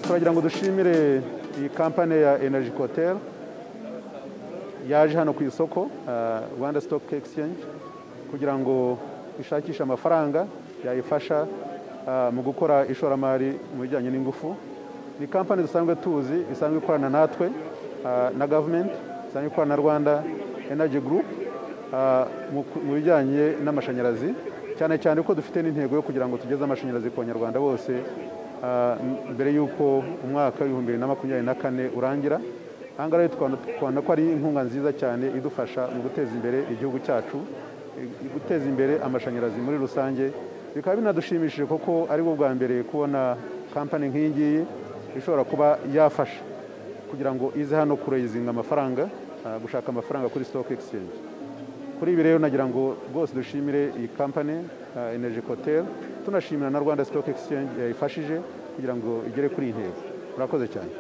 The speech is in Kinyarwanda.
turagira ngo dushimire iyi kampani ya energy hotel yaje hano ku isoko rwanda stock exchange kugira ngo ishakishe amafaranga yayifasha mu gukora ishoramari mu bijyanye n'ingufu ni kampani dusanzwe tuzi isanzwe ikorana natwe na gavumenti isanzwe ikorana na rwanda energy group mu bijyanye n'amashanyarazi cyane cyane ko dufite n'intego yo kugira ngo tugeze amashanyarazi ku banyarwanda bose mbere y'uko umwaka w'ibihumbi bibiri na makumyabiri na kane urangira aha ngaha tubona ko ari inkunga nziza cyane idufasha mu guteza imbere igihugu cyacu guteza imbere amashanyarazi muri rusange bikaba binadushimishije kuko ari bwo bwa mbere kubona kampani nk'iyi ngiyi ishobora kuba yafasha kugira ngo ize hano kureyizinga amafaranga gushaka amafaranga kuri stock exchange kuri ibi rero nagira ngo rwose dushimire iyi kampani energy hotel tunashimira na rwanda stock exchange yayifashije kugira ngo igere kuri iyi ntego murakoze cyane